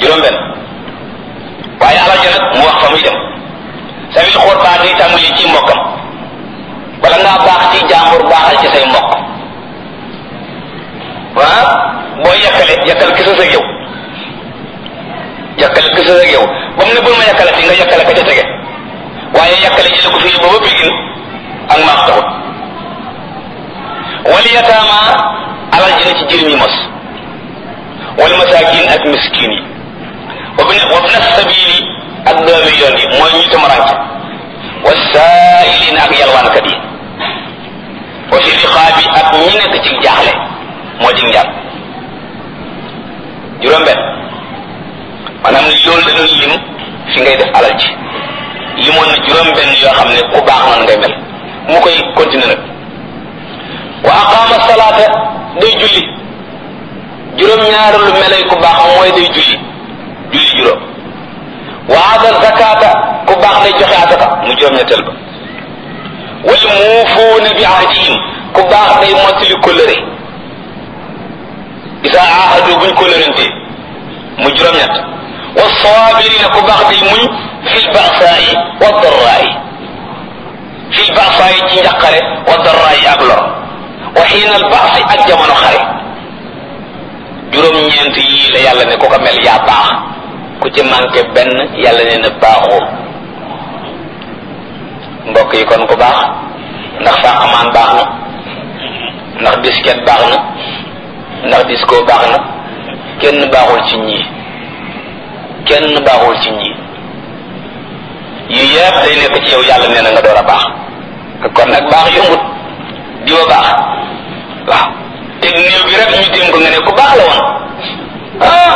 juróom-benn waaye alal ja nag mu wax fa muy dem sabil xurbaa day tàmbali ci mbokkam wala ngaa baax ci jàmbur baaxal ci say mbokk waa boo yàkkale yàkkal ki sa sëg yow yàkkale ki sa sëg yow ba mu ne bul ma yàkkale fi nga yàkkale ka ca tege waaye yàkkale jële ko fii ba ba bigin ak maax taxut wal yataama alal ji na ci jirim yi mos wal masaakin ak miskin yi wa bna sabili ak doomi yoon yi mooy ñu tamaranke wa saailin ak yalwaankat yi wa fi riqaabi ak ñi nekk ci jaaxle moo di njàll juróom-benn maanaam loolu da doon lim fi ngay def alal ji limoon na juróom-benn yoo xam ne ku baax noonu ngay mel mu koy continuer nag wa aqaama salaata day julli juróom-ñaar lu melay ku baax mooy day julli julli juróom wa aada zakata ku baax day joxe asaka mu juróom-ñetteel ba wal muufuuna bi ahdihim ku baax day mottali kóllëre isa ahadu buñ kóllërante mu juróom-ñett wa saabirina ku baax day muñ fil ba'saa'i wa darraa'i fil ba'saa'i ci njaqare wa darraa'i ak lor wa xiina al ba'si ak jamono xare juróom-ñeent yii la yàlla ne ku ko mel yaa baax ku ci manqué benn yàlla ne na baaxoo mbokk yi kon ku baax ndax fàqamaan baax na ndax disket baax na ndax disco baax na kenn baaxul ci ñii kenn baaxul ci ñii yu yëpp day nekk ci yow yàlla nee na nga door a baax kon nag baax yombut di wa baax waaw te néew bi rek ñu tim ko nga ne ku baax la woon ah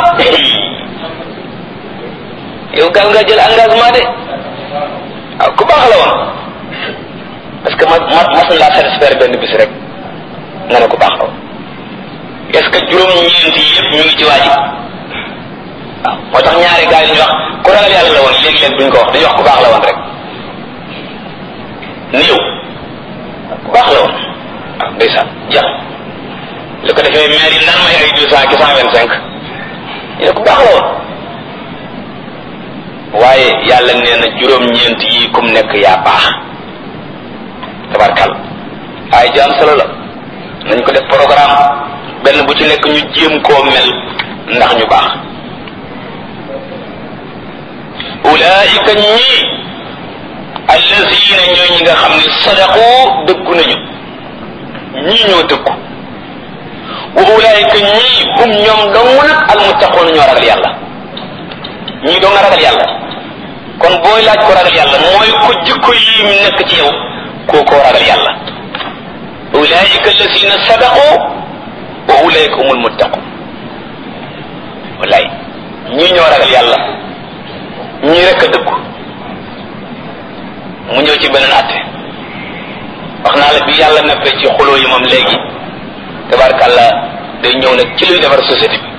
yow gal nga jël engagement de waaw ku baax la woon parce que ma ma mas na laa satisfaire benn bis rek nga ne ku baax la woon est-ce que juróom-ñeent yi yëpp ñu ngi ci waaji waaw moo tax ñaari gars yi ñu wax ku ragal yàlla la woon léeg-léeg duñ ko wax dañuy wax ku baax la woon rek néew ku baax la woon waaw ndeysaan jeex li ko defee maire yi naan may ay deux cent ki cent vingt cinq ñu ne ku baax la woon waaye yàlla nee na juróom-ñeent yi kum nekk yaa baax tabarkal ay jaam solo la nañ ko def programme benn bu ci nekk ñu jéem koo mel ndax ñu baax ulaika ñii allazina ñooy ñi nga xam ne sadaqu dëggu nañu ñii ñoo dëggu wa ulaika ñii hum ñoom dong nag almuttaqoon ñoo ragal yàlla ñii doo nga ragal yàlla kon booy laaj ko ragal yàlla mooy ko jikko yi mu nekk ci yow koo koo ragal yàlla ulaika allazina sadaqu wa ulaika humul muttaqun wallaay ñii ñoo ragal yàlla ñii rek a dëggu mu ñëw ci beneen atte wax naa la bi yàlla neppee ci xuloo yi moom léegi tabarkàlla day ñëw nag ci luy defar société bi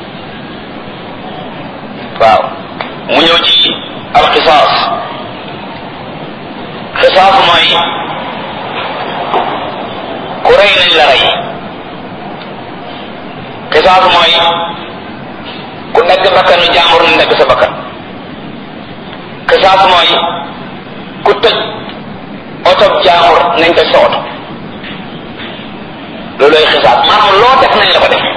waaw mu ñëw ci al xisaas xisaas mooy ku rey nañ la rey xisaas mooy ku dagg bakkanu jàmbur nañ dagg sa bakkan xisaas mooy ku tëj oto jàmbur nañ tëj sa oto loolooy xisaas maanaam loo def nañ la ko def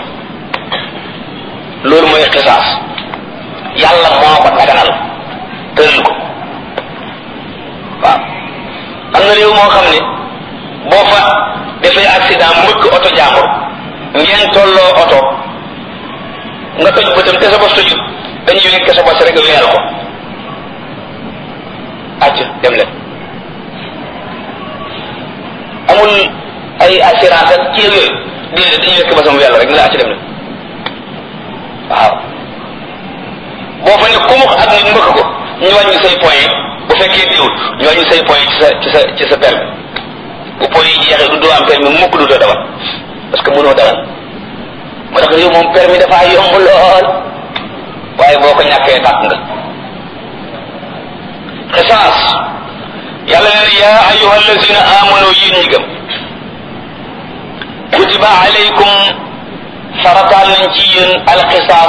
loolu mooy xisaas yàlla moo ko daganal tëral ko waaw am na réew moo xam ne boo fa defee accident mbëkk oto jàmbur ngeen tolloo oto nga toj bëtam te sa bos tojut dañuy wekk sa bos rek weyal ko acc dem leen amul ay assurance ak ci yooyu déedéet dañuy wekk bosam weyal rek ne la acc dem leen waaw boo fa ne kumux ak nit mbëkk ko ñu wàññi say point bu fekkee diwul ñu wàññi say point ci sa ci sa ci sa permis bu point yi jeexee du doo am permis mukk du doo dawal parce que mënoo dawal moo tax réew moom permis dafa yomb lool waaye boo ko ñàkkee tàkk nga xisaas yàlla nee na yaa ayuha allazina amanu yéen ñi gëm kutiba alaykum farataal nañ ci yéen alxisaas